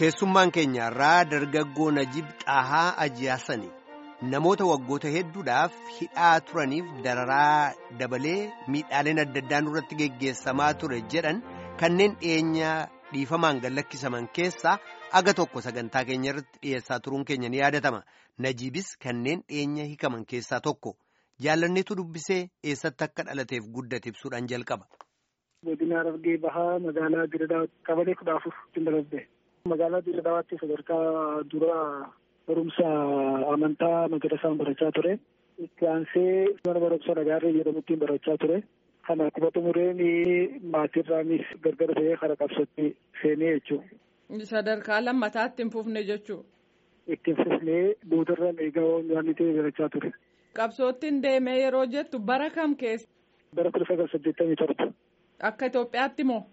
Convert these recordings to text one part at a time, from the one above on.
Keessummaan keenya irraa dargaggoo Najib Xaahaa Ajiyaasani namoota waggoota hedduudhaaf hidhaa turaniif dararaa dabalee miidhaaleen adda addaan irratti geggeessamaa ture jedhan kanneen dhiyeenya dhiifamaan gallakkisaman keessaa aga tokko sagantaa keenya irratti dhiyeessaa turuun keenya ni yaadatama. Najibis kanneen dhiyeenya hikaman keessaa tokko jaalanneetu dubbisee eessatti akka dhalateef guddate ibsuudhaan jalqaba. Godina Harargee Bahaa magaalaa Dirreedhaa qabalee kudha afur ittiin dalagde. Magaalaa Dirreedhaatti sadarkaa dura barumsa amantaa madrasaan barachaa ture. Itti aansee mana barumsa Nagaarree jedhamutti barachaa ture. Kana akkuma xumureen maatirraanis gargar ta'ee kara qabsootti seenee jechuudha. Sadarkaa lammataatti hin fufne jechuudha. Ittiin fufnee boodarraan eegaa nyaanni ta'e barachaa ture. Qabsoottiin deemee yeroo jettu bara kam keessa? Bara kudha sagal saddeettamii torba. Akka Itoophiyaatti moo?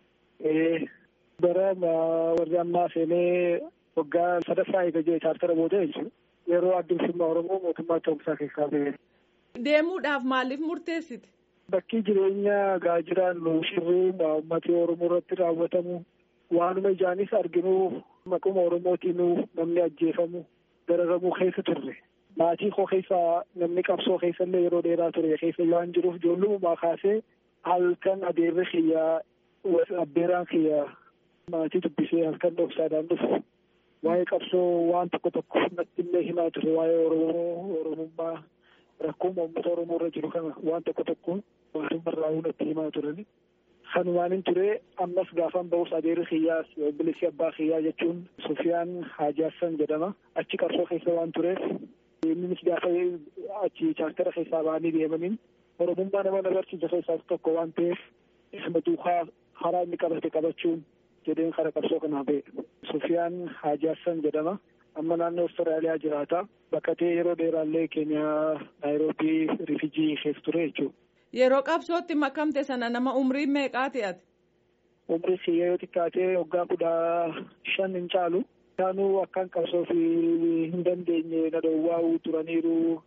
Bara warri ammaa seenee waggaa sadaffaa eega jee chaartara booda jechuudha. Yeroo addunyaa Oromoo mootummaa Itoophiyaa keessaa ba'e. Deemuudhaaf maaliif murteessite? Bakki jireenya gaajiraan shirrii uummatni Oromoo irratti raawwatamu waanuma ijaanis arginu maquma Oromootiin namni ajjeefamu dararamuu keessa turre. Maatii koo keessa namni qabsoo keessa illee yeroo dheeraa ture keessa waan jiruuf ijoollummaa kaasee halkan adeerri kiyyaa abbeeraan kiyyaa maatii dubbisee halkan dhoksaadhaan dhufu waa'ee qabsoo waan tokko tokko natti illee himaa ture waa'ee Oromoo Oromummaa rakkoo uummata Oromoo irra jiru kana waan tokko tokko mootummaa irraa natti himaa turani. Kanumaan hin ture ammas gaafan ba'us adeerri kiyyaa obboleessi abbaa kiyyaa jechuun Sufiyaan Hajaassan jedhama achi qabsoo keessa waan tureef innis gaafa achi chaartara keessaa ba'anii deemaniin Oromummaa nama barsiisa keessaas tokko waan ta'eef isma duukaa karaa inni qabate qabachuun jedheen kara qabsoo kanaa ba'e. Sufiyaan Hajaassan jedhama. Amma naannoo Awustiraaliyaa jiraata. Bakka ta'e yeroo dheeraallee Keeniyaa Naayiroobii Rifijii keessa ture jechuudha. Yeroo qabsootti makamte sana nama umrii meeqaa ati? Umrii kiyya yoo xiqqaatee waggaa kudha shan hin caalu. Isaanuu akkaan qabsoo fi hin dandeenye na dhoowwaa'uu turaniiru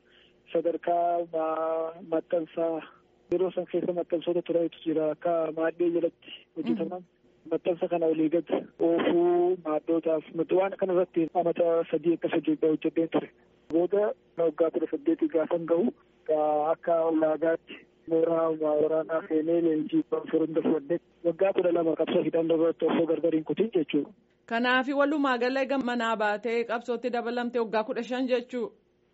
sadarkaa maxxansaa yeroo san keessa maxxansoota turantu jira akka maaddee jalatti hojjetaman. Maxxansa kana olii gad oofuu maaddootaaf waan kana irratti amata sadii akkas hojjedheen ture. Booda waggaa kudha saddeetii gaafan gahu akka ulaagaatti mooraa waraanaa seenee leenjii hunda fudhadhe waggaa kudha lama qabsoo hidhannoo irratti osoo gargar hin kutin jechuudha. Kanaafi walumaa gala manaa baatee qabsootti dabalamte waggaa kudha shan jechuu.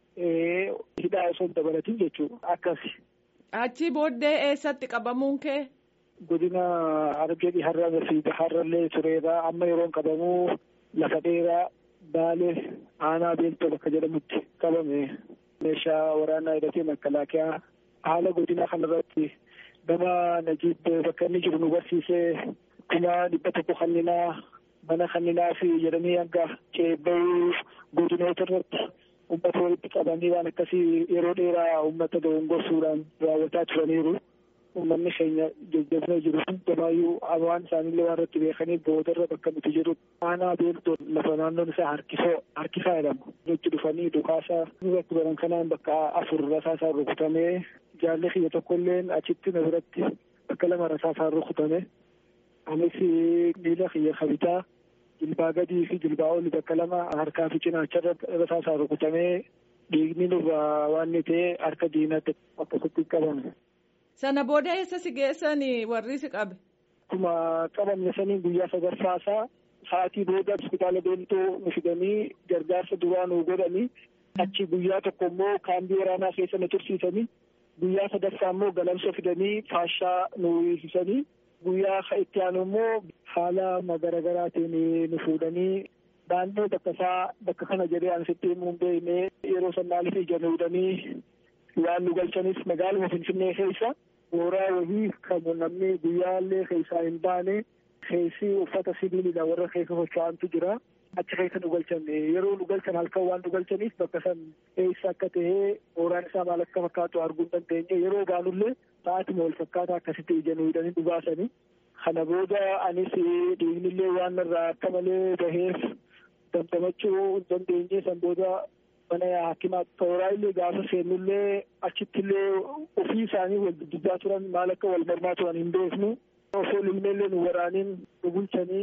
Hidhaa osoo hin dabalatin jechuudha akkasi. Achi booddee eessatti qabamuun kee? Godina Harargee har'a fi har'allee tureera amma yeroon qabamuu lafa dheeraa baalee aanaa beeltoo bakka jedhamutti qabame meeshaa waraanaa hidhatee makalaakiyaa haala godina kanarratti nama Najiib bakka inni jiru nu barsiisee kuma dhibba tokko kanninaa mana kanninaa fi jedhanii hanga ceebba'uu godinoota irratti uummata walitti qabanii waan akkasii yeroo dheeraa uummata dogongorsuudhaan raawwataa turaniiru. Uummanni keenya jajjabinee jiru hundumaayyuu waan isaanillee waan irratti beekaniif boodarra bakka nuti jiru aanaa beeltoo lafa naannoon isaa harkisoo harkisaa jedhama. Jechi dhufanii dhukaasa irratti baran kanaan bakka afur rasaasaan rukutamee jaalli kiyya tokkolleen achitti na biratti bakka lama rasaasaan rukutame. Anis miila kiyya kabitaa jilbaa gadii fi jilbaa olii bakka lama harkaa fi cinaacharra rasaasaan rukutamee dhiigni nurraa waan ni ta'e harka diinaatti akkasitti qabame. Sana booda eessa si geessanii warri si qabe? Akkuma qabamne sanii guyyaa sadaffaasaa sa'aatii booda hospitaala beeltoo nu fidanii gargaarsa duraa nu godhanii achi guyyaa tokko immoo kaambii waraanaa keessa nu tursiisanii guyyaa sadaffaa immoo galamsoo fidanii faashaa nu hiisanii guyyaa itti aanu immoo haala garaagaraatiin nu fuudhanii naannoo bakka isaa bakka kana jedhee ansitti himuun beeknee yeroo san maaliif ija nuudhanii waan nu galchanis magaaluma Finfinnee keessa mooraa wahii kan namni guyyaallee keessaa hin baane keessi uffata sibiilidha warra keessa socho'antu jira. Achi keessa nu galchan yeroo nu galchan halkan waan nu galchaniif bakka san eessa akka ta'e mooraan isaa maal akka fakkaatu arguu hin dandeenye yeroo baanullee sa'aatuma wal fakkaataa akkasitti ija nu hidhanii nu baasanii. Kana booda anis dhiignillee waan irraa akka malee baheef damdamachuu hin dandeenye san booda mana hakimaa tooraa illee gaafa seennullee achittillee ofii isaanii wal dubbaa turan maal akka wal mormaa turan hin beeknu osoo ilmeellee nu waraaniin nu bulchanii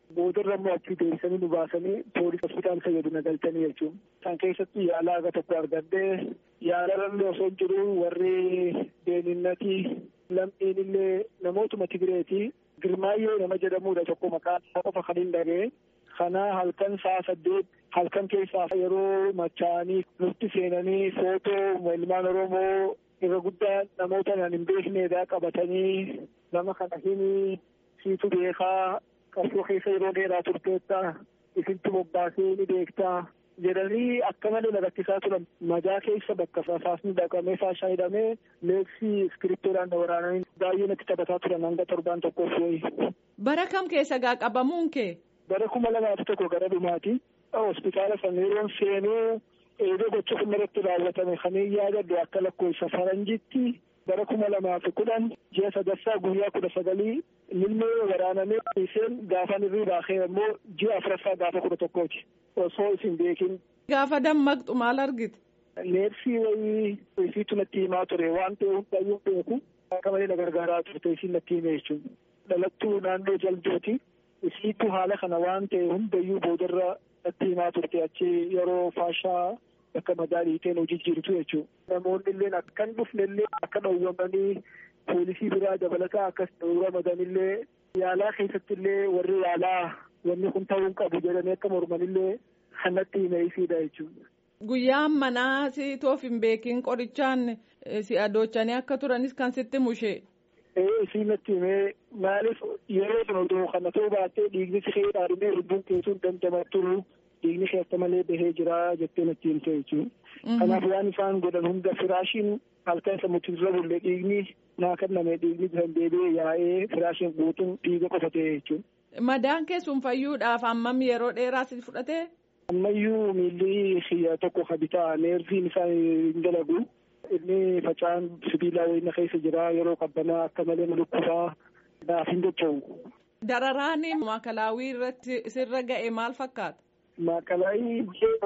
boodarra immoo achi deebisanii nu baasanii poolis hospitaal fayyadu na galchanii jechuun kan keessatti yaala aga tokko argadhee yaalarallee osoo jiru warri beeninnatii lammiin illee namootuma Tigireetii Girmaayyoo nama jedhamudha tokko maqaan isaa qofa kan hin dhagee kana halkan sa'a saddeet halkan keessaa yeroo machaa'anii nutti seenanii footoo ilmaan Oromoo irra guddaa namoota nan hin beekneedha qabatanii nama kana hin siitu beekaa qabsoo keessa yeroo dheeraa turteetta isintu bobbaasee ni beektaa jedhanii akka malee na rakkisaa turan madaa keessa bakka faasni dhaqamee faashaa hidhamee leeksii iskiriptoodhaan na waraananii baay'ee natti taphataa turan hanga torbaan tokkoof wayi. Bara kam keessa gaa qabamuun kee? Bara kuma lamaaf tokko gara dhumaati. Hospitaala sana yeroon seenuu eegee gocha kun irratti raawwatame kan yaadadhu akka lakkoofsa faranjitti bara kuma lamaaf kudhan ji'a sadaffaa guyyaa kudha sagalii ilmee waraanamee isheen gaafa irrii baakee immoo ji'a afuraffaa gaafa kudha tokkooti osoo isin beekin. Gaafa dammaqxu maal argite? Neersii wayii isiitu natti himaa ture waan ta'e hundayyuu beeku akka malee na gargaaraa turte isiin natti hime jechuudha. Dhalattuu naannoo jaldooti isiitu haala kana waan ta'e hundayyuu boodarra natti himaa turte achi yeroo faashaa akka madaa dhiiteen hojii jirtu jechuudha. Namoonni illee akkan dhufne illee akka dhowwamanii poolisii biraa dabalataa akkas dhowwamadan illee yaalaa keessatti illee warri yaalaa wanni kun ta'uu qabu jedhanii akka morman illee kanatti himeesiidha jechuudha. Guyyaan manaa si toof hin beekin qorichaan si adoochanii akka turanis kan sitti mushee. Ee isiin natti himee maaliif yeroo sun oduu kana ta'uu baattee dhiigni si kee dhaadhimee lubbuun keessuun dandamattu dhiigni keessa malee bahee jira jettee natti himte jechuudha. Kanaaf waan isaan godhan hunda firaashiin halkan sammuutti irra bulle dhiigni naa kenname dhiigni kan deebi'ee yaa'ee firaashiin guutuun dhiiga qofa ta'e jechuudha. Madaan keessuun fayyuudhaaf hammam yeroo dheeraa si fudhatee? Ammayyuu miilli xiyya tokko ka bitaa neerviin isaa hin dalagu. Inni facaan sibiilaa wayina keessa jira yeroo qabbanaa akka malee malukkufaa naaf hin dacha'u. Dararaan maakalaawii irratti sirra ga'e maal fakkaata? Maakalaawii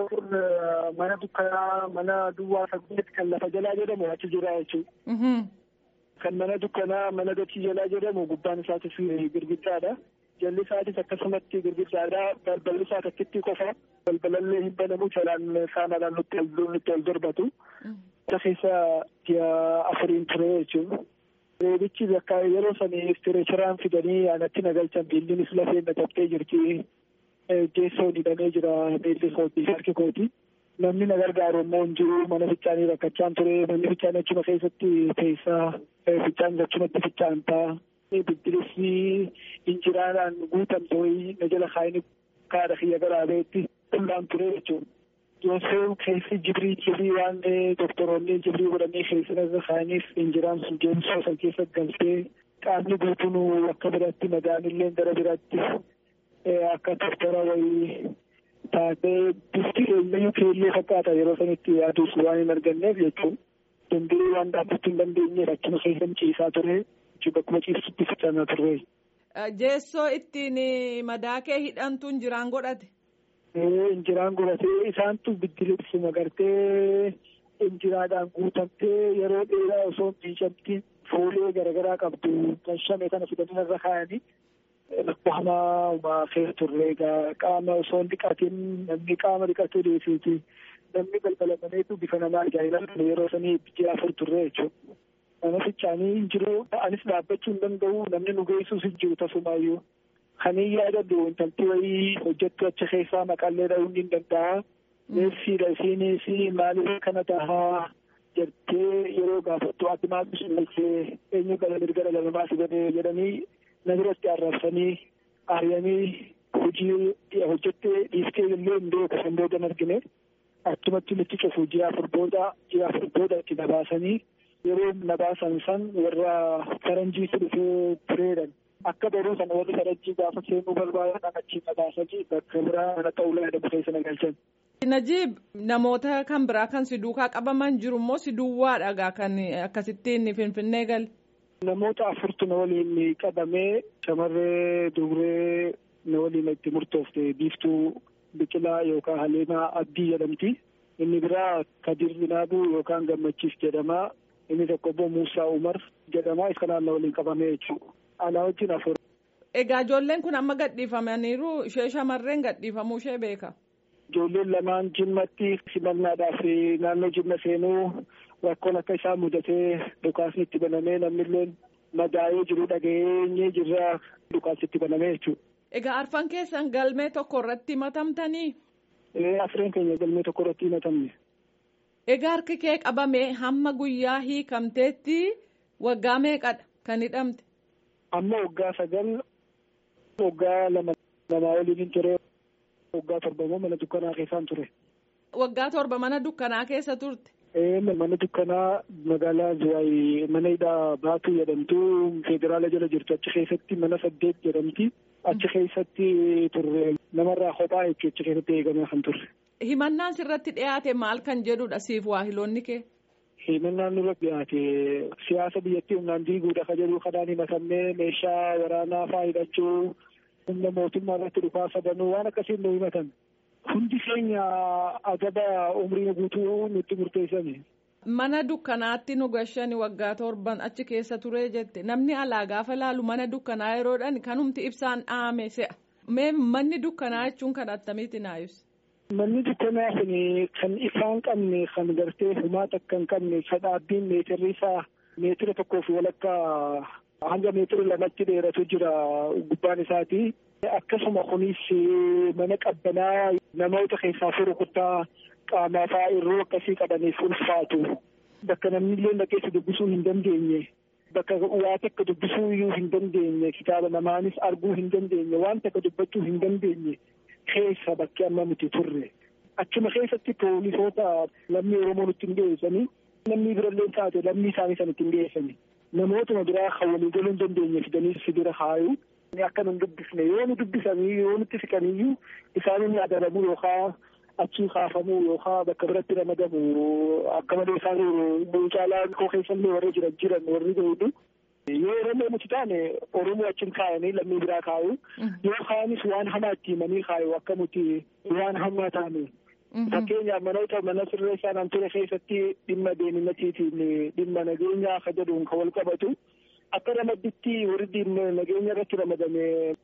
biyya mana dukkanaa mana duwwaa saddeet kan lafa jalaa jedhamu achi jira jechuudha. Kan mana dukkanaa mana dachii jalaa jedhamu gubbaan isaatis girgiddaadha. Jalli isaatis akkasumatti girgiddaadha. Balballi isaa takkitti qofa. Balbalallee hin banamu jalaan saanaadhaan nutti ol darbatu. Isa keessa ji'a afuriin ture jechuudha. Reebichi bakka yeroo sanii istireechiraan fidanii anatti nagalchan biillinis lafeen na tabtee jirti. Jeessoon hidhamee jira miilli kooti harki kooti. Namni na gargaaru immoo hin jiru mana fichaanii rakkachaan ture. Manni fichaanii achuma keessatti teessaa fichaan achumatti fichaantaa. Biddirisni injiraadhaan guutamte wayii na jala kaayini kaadha kiyya garaabeetti qullaan ture jechuudha. Yooseen keessi jibrii jibrii waan doktoroonni jibrii godhanii keessa irra kaayaniif injiraan sun deemsoo san keessa galtee qaamni guutuun akka biratti madaan illee gara biratti akka doktora wayii taatee bifti eenyuyyuu keellee fakkaata yeroo sanitti yaaduus waan hin arganneef jechuudha. Danda'ee waan dhaabbachuu hin dandeenyeef achuma keessa ciisaa ture. bakkuma ciibsutti ficannaa turre. Jeessoo ittiin madaa kee hidhantu injiraan godhate. Injiraan godhatee isaantu biddileessuma gartee injiraadhaan guutamtee yeroo dheeraa osoo miicamti foolee garaagaraa qabdu kan shame kana fidanii irra kaayanii rakkoo hamaa uumaa keessa turre qaama osoo hin dhiqatin namni qaama dhiqatee deefiiti namni balbalamaneetu bifa namaa ajaa'ilaa yeroo sanii ji'a afur turre jechuudha. nama fichaanii hin jiru anis dhaabbachuu hin danda'u namni nu geessus hin jiru tasumaayyuu kanii yaadadhu intalti wayii hojjettu achi keessaa maqallee dha'uun hin danda'a neefsiidha isiinis maaliif kana tahaa jettee yeroo gaafattu ati maaltu sinalchee eenyu gara mirga dhala namaa si godhee jedhanii na biratti arrabsanii aryanii hojii hojjettee dhiiftee illee hin beeku san booda hin argine achumatti nutti cufu ji'a afur booda ji'a afur booda itti dabaasanii yeroo nabaasan san warra faranjiitu dhufee tureedhan akka baruu sana warri faranjii gaafa seenuu barbaadan achi nabaasanii bakka biraa mana ta'ulaa jedhamu keessa nagalchan. Najiib namoota kan biraa kan si duukaa qabaman jiru immoo si duwwaadha kan akkasittiin finfinnee gal. Namoota afurtu na waliin qabamee shamarree dubree na waliin itti murtoofte biiftuu biqilaa yookaan haleemaa abdii jedhamti. Inni biraa Kadir Binaabuu yookaan Gammachiis jedhama. Inni tokko immoo Muusaa Umar jedhama. Isa kanaan na waliin qabamee jechuudha. Anaa wajjin afur. Egaa ijoolleen kun amma gadhiifamaniiru ishee shamarreen gadhiifamuu ishee beeka. Ijoolleen lamaan jimmatti simannaadhaaf naannoo jimma seenuu rakkoon akka isaan mudatee dhukaasni itti banamee namnillee madaa'ee jiru dhageenyee jirra dhukaasni itti banamee jechuudha. Egaa arfan keessan galmee tokko irratti himatamtanii? Afreen keenya galmee tokko irratti himatamne. Egaa harki kee qabame hamma guyyaa hiikamteetti waggaa meeqadha kan hidhamte? Amma waggaa sagal waggaa lama lamaa waliin ture waggaa torba immoo mana dukkanaa keessaan ture. Waggaa torba mana dukkanaa keessa turte? Mana dukkanaa magaalaa Zuwaay mana hidhaa Baatuu jedhamtu federaala jala jirtu achi keessatti mana saddeet jedhamti. Achi keessatti turre namarraa kophaa jechuun achi keessatti eegamee kan turre. Himannaan sirratti dhiyaate maal kan jedhudha siif waahiloonni kee? Himannaan nurratti dhiyaate siyaasa biyyattii humnaan diiguudha ka jedhu kanaan himatamnee meeshaa waraanaa fa'aa hidhachuu humna mootummaa irratti dhukaasa banuu waan akkasiin nu himatan. Hundi keenya adaba umrii guutuu nutti murteessani. Mana dukkanaatti nu gashani waggaa torban achi keessa ture jette namni alaa gaafa laalu mana dukkanaa yeroodhaan kanumti ibsaan dhaame se'a. Mee manni dukkanaa jechuun kan attamiiti naayus? Manni dukkanaa kun kan ifaan qabne kan gartee humaata akka hin qabne kan dhaabbiin meetirri isaa meetira tokkoo fi walakkaa hanga meetira lamatti dheeratu jira gubbaan isaati. Akkasuma kunis mana qabbanaa namoota keessaa fi rukuttaa qaamaa fa'aa irroo akkasii qabaniif ulfaatu. Bakka namni illee dhaqeessa dubbisuu hin dandeenye. Bakka waa takka dubbisuu iyyuu hin dandeenye. Kitaaba namaanis arguu hin dandeenye. Waan takka dubbachuu hin dandeenye. Keessa bakki amma nuti turre. Achuma keessatti poolisoota lammii Oromoo nutti hin dhiyeessanii. Namni birallee taate lammii isaanii sana ittiin dhiyeessanii. Namootuma biraa kan walii galuu hin dandeenye fidanii si bira kaayu. Akka nun dubbisne yoo nu dubbisanii yoo nutti siqaniyyuu isaan inni adabamuu yookaan achii kaafamuu yookaan bakka biratti ramadamu akka malee isaan caalaa koo keessallee warri jiran jiran warri beeku. Yoo Oromoo nuti taane Oromoo achiin kaayanii lammii biraa kaayu yoo kaanis waan hamaa itti himanii kaayu akka nuti waan hamaa taane. Fakkeenyaaf manoota mana sirreessaa nan ture keessatti dhimma deeminatiitiin dhimma nageenyaa akka jedhuun kan wal qabatu. Akka ramadditti warri nageenya irratti ramadame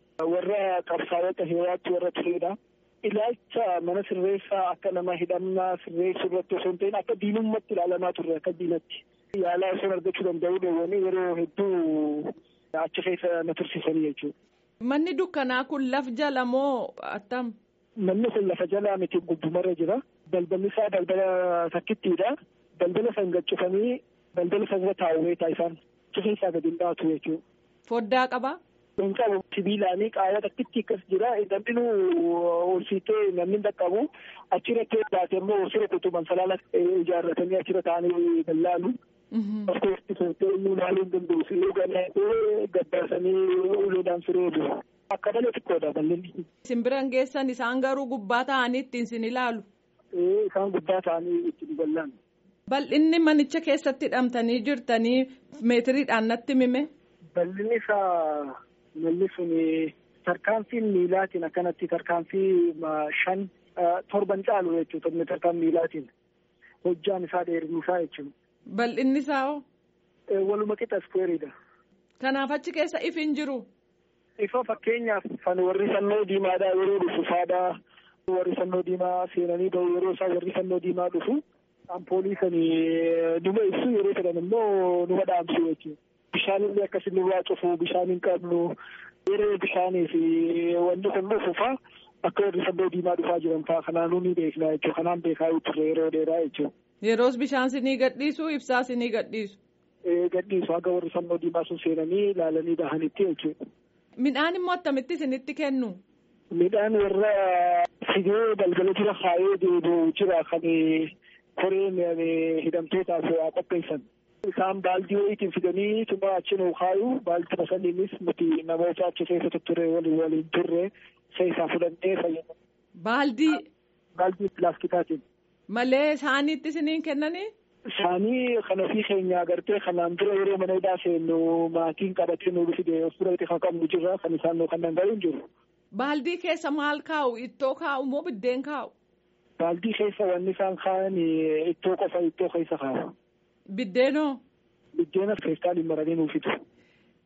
warra qabsaa'ota heewaatti warra turedha. Ilaalcha mana sirreessaa akka nama hidhamnaa sirreessuu irratti osoo hin ta'in akka diinummaatti ilaalamaa turre akka diinatti. Yaalaa osoo argachuu danda'uu dhoowwanii yeroo hedduu achi keessa na tursiisanii jechuudha. Manni dukkanaa kun laf jala moo attam? Manni kun lafa jalaa miti gubbumarra jira. Balballi isaa balbala takkittiidha. Balbala san gaccufanii balbala san irra taa'u isaan. keessaa gadi hin baatu jechuudha. Foddaa qabaa? Hin qabu sibiilaanii qaawwa takkitti akkas jira namni olsiitee namni dhaqqabu achirratti baate immoo sira kutuban salaala ijaarratanii achirra taa'anii dallaalu. Of keessatti sootee iyyuu ilaaluu hin danda'u. Siree gannaatee gaddaasanii uleedhaan sireedu. Akka malee xiqqoodha bal'inni. Simbiran geessan isaan garuu gubbaa ta'anii ittiin sin ilaalu. Isaan gubbaa ta'anii ittiin bal'aan. Bal'inni manicha keessatti hidhamtanii jirtanii meetiriidhaan natti mime. Bal'inni isaa malli sun tarkaanfiin miilaatiin akkanatti tarkaanfii shan torban caalu jechuudha tarkaan miilaatiin hojjaan isaa dheerinni isaa jechuudha. Bal'inni isaa hoo? Waluma qixa iskuweeriidha. Kanaaf achi keessa ifi hin jiru. Ifa fakkeenyaaf kan warri fannoo diimaadhaa yeroo dhufu faadhaa warri fannoo diimaa seenanii bahu yeroo isaa warri fannoo diimaa dhufu. Ampoolii kan numa ibsu yeroo jedhan immoo numa dhaamsu jechuudha. Bishaan illee akkasii nurraa cufu bishaan hin qabnu yeroo bishaanii fi wanti kun dhufu fa'a akka warri fannoo diimaa dhufaa jiran fa'a kanaanuu ni beekna jechuudha. Kanaan beekaa turre yeroo dheeraa jechuudha. Yeroos bishaan sinii gadhiisu ibsaa sinii gadhiisu. Gadhiisu haga warri fannoo diimaa sun seenanii ilaalanii bahanitti jechuudha. Midhaan immoo attamitti isinitti kennu? Midhaan warra fidee balbala jira kaayee deebi'u jira kan koreen hidhamtootaaf qopheessan. Isaan baaldii wayiitiin fidanii tuma achi nuu kaayu baaldii saniinis nuti namoota achi keessa turre waliin waliin turre keessaa fudhannee fayyadamu. Baaldii. Baaldii pilaastikaatiin. Malee isaaniitti isiniin kennanii? Isaanii kan ofii keenya agartee kanaan dura yeroo mana hidhaa seennu maatiin qabatee nu fide of biratti kan qabnu jirra kan isaan nu kannan garuu hin jiru. Baaldii keessa maal kaa'u? Ittoo kaa'u moo biddeen kaa'u? Baaldii keessa wanni isaan kaa'an ittoo qofa ittoo keessa kaa'u. Biddeenoo? Biddeena feestaaliin maranii nuuf fidu.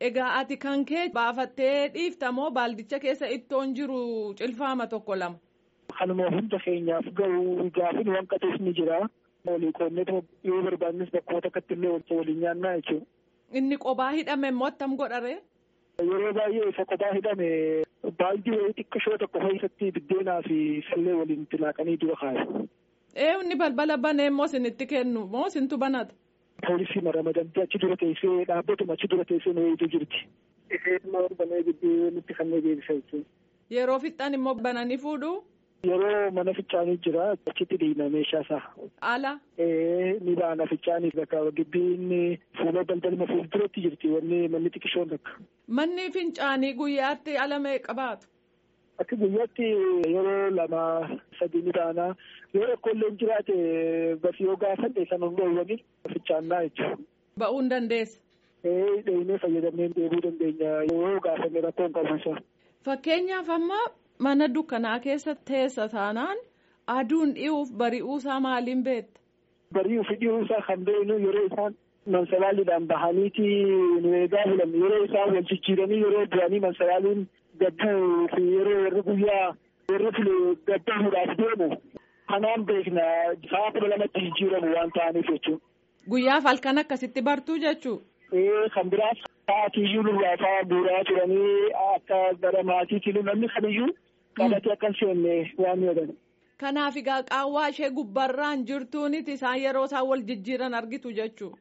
Egaa ati kan kee baafattee dhiiftamoo baaldicha keessa ittoon jiru cilfaama tokko lama. Kanuma hunda keenyaaf ga'u gaafin waan qaxees ni jira. Walii qoonnee yoo barbaannes bakkoota akkatti illee waliin nyaannaa jechuudha. Inni qophaa hidhame immoo attam godharee? Yeroo baay'ee isa qophaa hidhame baaldii wayii xiqqishoo tokko keessatti biddeenaa fi sallee waliin tilaaqanii dura kaayu. Ee inni balbala banee immoo isinitti kennu moo isintu banata? Poolisii ramadamtee achi dura teessee dhaabbatuma achi dura teessee nu eegdu jirti. Isheen banee gidduu nutti kanneen beeksisa jechuudha. Yeroo fixxan immoo bananii fuudhu? Yeroo mana ficcaanii jira achitti dhiibna meeshaa isaa. Ala? Ni baana ficcaanii bakka gibbiin fuula daldalma fuulduratti jirti wanni manni xiqqishoon takka. Manni fincaanii guyyaatti ala meeqa baatu? Akka guyyaatti yeroo lama sadii ni baana. Yoo rakkoolleen jiraate basi yoo gaafanne kan hundoowwanii ficcaannaa jechuudha. Ba'uu hin dandeessa. Ee dheeyinee fayyadamnee deebuu dandeenya yoo gaafanne rakkoon qabuusa. Fakkeenyaaf amma mana dukkanaa keessa teessa taanaan aduun dhi'uuf bari'uusaa maaliin beekta? Bari'uu fi dhi'uusaa kan beeknu yeroo isaan mansalaaliidhaan bahaniiti nu eegaa bulan yeroo isaan wal jijjiiranii yeroo du'anii mansalaaliin gadduu fi yeroo warri guyyaa warri file gaddamuudhaaf deemu kanaan beekna sa'a kudha lamatti jijjiiramu waan ta'aniif jechuudha. Guyyaaf halkan akkasitti bartuu jechuu? Ee kan biraas sa'aatiiyyuu nurraa fa'aa buuraa turanii akka gara maatiitiin namni kamiyyuu qabatee akka hin seenne waan jedhan. Kanaaf egaa qaawwaa ishee gubbarraan jirtuuniti isaan yeroo isaan wal jijjiiran argitu jechuu.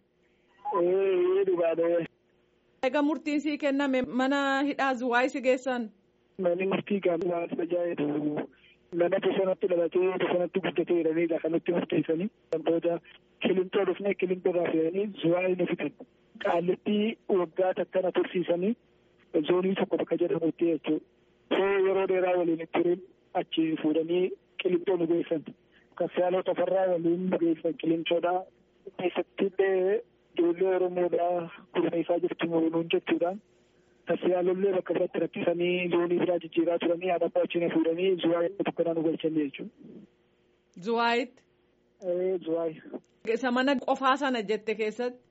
Ee dhugaadha. Egaa murtiin sii kenname mana hidhaa zuwaayii si geessan. Manni murtii gaafnaa tajaajilu nama bosonatti dhalatee bosonatti guddatee jedhanii kan nutti murteessanii booda kilintoo dhufnee kilintoo irraa fe'anii zuwaayii nu fidan. Qaallitti waggaa takkana tursiisanii zoonii tokko bakka jedhamutti jechuudha. Soo yeroo dheeraa waliin turin achi fuudhanii qilintoo nu geessan. Kaffiyaaloo tafarraa waliin nu geessan qilintoodha. Keessatti illee ijoollee Oromoodhaa gurmeessaa jirtu nuun jechuudha. Kaffiyaalollee bakka biratti rakkisanii zoonii biraa jijjiiraa turanii haadha achiin fuudhanii zuwaayii tokkodhaa nu galchan jechuudha. Zuwaayitti. Zuwaayii. Isa mana qofaa sana jette keessatti.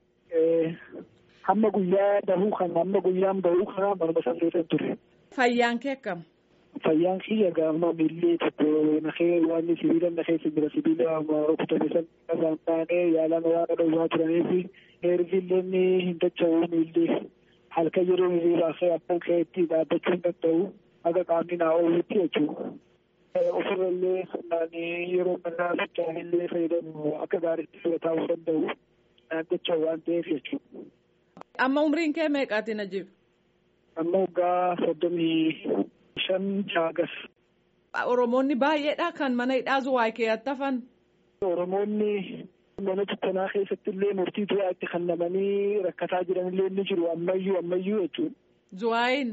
hamma guyyaa bahuu kana hamma guyyaan bahuu kana manuma san keessa ture. Fayyaan kee akkam? Fayyaan kiyya gaama miillee tokko nakee waan sibiila nakee jira sibiila rukutame san irraan taanee yaalaan waan dhowwaa turaniif neervillee ni hin dacha'u miillee halkan yeroo hiriiraa kee akkan keetti dhaabbachuu hin danda'u haga qaamni naa oolutti jechuudha. Ofirra illee naanii yeroo mannaa socho'anillee fayyadamu akka gaariitti fudhataa danda'u naan dacha'u waan ta'eef jechuudha. Amma umriin kee meeqaati Najib? Amma waggaa soddomii shan jaagas. Oromoonni baay'eedha kan mana hidhaa zuwaayii keeyyatti hafan. Oromoonni mana dukkanaa keessatti illee murtii du'aa itti kennamanii rakkataa jiranillee ni jiru ammayyuu ammayyuu jechuudha. Zuwaayiin.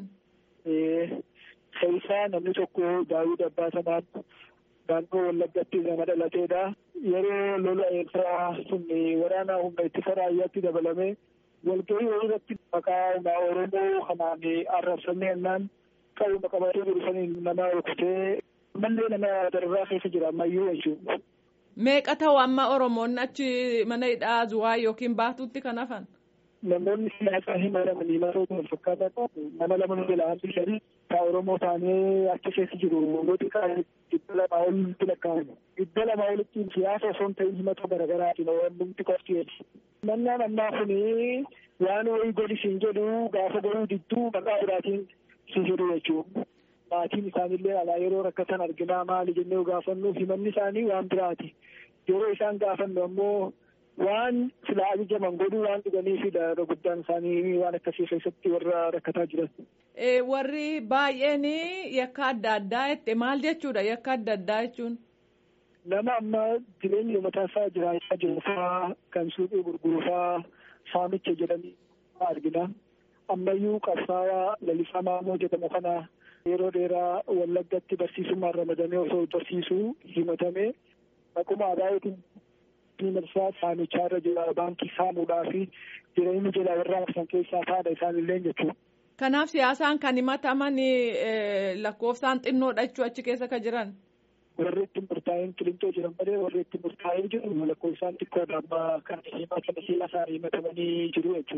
Keessaa namni tokko Daawud Abbaasamaan naannoo Wallaggatti nama dhalateedha. Yeroo lola Eertiraa sun waraana humna ittisa raayyaatti dabalamee walgahii irratti maqaa Oromoo kanaan arrabsamee jennaan qabuma qabatee jiru saniin nama rukutee ammallee nama dararraa keessa jira ammayyuu jechuudha. Meeqa ta'u amma Oromoonni achi mana hidhaa zuwaayii yookiin baatuutti kan hafan? Namoonni siyaasaa hin maramanii mara wal fakkaataa nama lama nu jala hambi shanii ka Oromoo taanee achi keessa jiru gooti kaa dhibba lamaa olitti lakkaa'amu. Dhibba lamaa olitti siyaasa osoo hin ta'in himata garaagaraatiin wanti qofti Mannaan ammaa kuni waan wayii godhi siin jedhu gaafa godhuu didduu maqaa biraatiin si jedhu jechuudha. Maatiin isaanillee alaa yeroo rakkatan arginaa maali jennee gaafannu himanni isaanii waan biraati. Yeroo isaan gaafannu ammoo waan silaa ajajaman godhuu waan dhuganiifidha guddaan isaanii waan akkasii keessatti warra rakkataa jiran. Warri baay'een yakka adda addaa jette maal jechuudha yakka adda addaa jechuun? Nama amma jireenya mataa isaa jiraachaa jiru fa'aa kan suuqii gurguru fa'aa saamicha jedhanii argina. Ammayyuu qabsaa'aa lalisaa maamoo jedhamu kana yeroo dheeraa wallaggatti barsiisummaan ramadamee osoo barsiisuu himatamee akkuma aadaayootiin diinarsaa saamichaa irra jira baankii saamuudhaa fi jireenya jalaa warra san keessaa faadha isaanillee jechuudha. Kanaaf siyaasaan kan himataman lakkoofsaan xinnoodha jechuu achi keessa kan jiran. warri ittiin murtaa'een qilintoo jiran malee warri ittiin murtaa'ee jiru lakkoofsaan xiqqoodha amma kan himatan siyaasaan himatamanii jiru jechuudha.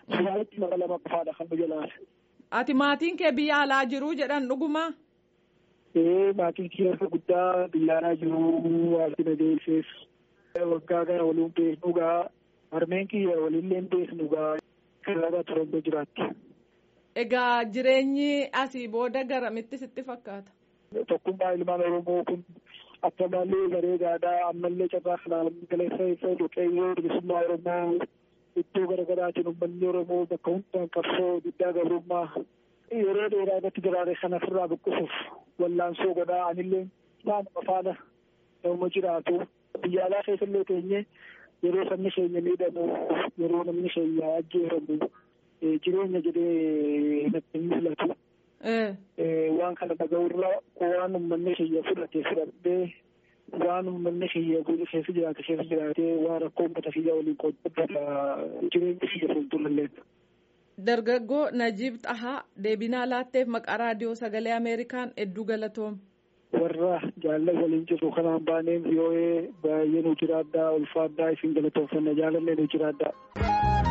Sumaalitti maqaa lama qofaadha kan nu jalaate. Ati maatiin kee biyya alaa jiru jedhan dhuguma? Ee maatiin kiyya guddaa biyya alaa jiru waanti na deelsees waggaa gara waliin beeknu gaa harmeen kiyya waliillee beeknu gaa karaara Torontoo jiraatti. Egaa jireenyi asii booda garamitti sitti fakkaata? Tokkummaa ilmaan Oromoo kun akkamallee bareedaadha ammallee carraa kanaan galeessa isa Waaqayyoo bilisummaa Oromoo iddoo garaagaraatiin uummanni Oromoo bakka hundaan qabsoo guddaa gabrummaa yeroo dheeraa irratti daraare kana ofirraa buqqisuuf wallaansoo godhaa anillee naanuma faana nama jiraatu biyya alaa keessallee teenye yeroo sabni keenya miidhamu yeroo namni keenya ajjeefamu jireenya jedhee natti mul'atu. Waan kana dhaga'urra waan uummanni keenya fudhate fudhadhee waan uummanni kiyya keessa jiraate keessa jiraatee waan rakkoo uummata kiyya waliin qooddata jireenya kiyya fuuldurallee. Dargaggoo Najiib Xahaa deebinaa laatteef maqaa raadiyoo sagalee Ameerikaan hedduu galatoom. Warra jaalala waliin jiru kanaan baaneen yoo baay'ee nu jiraadhaa ulfaadhaa isin galatoomfanna jaalallee nu jiraadhaa.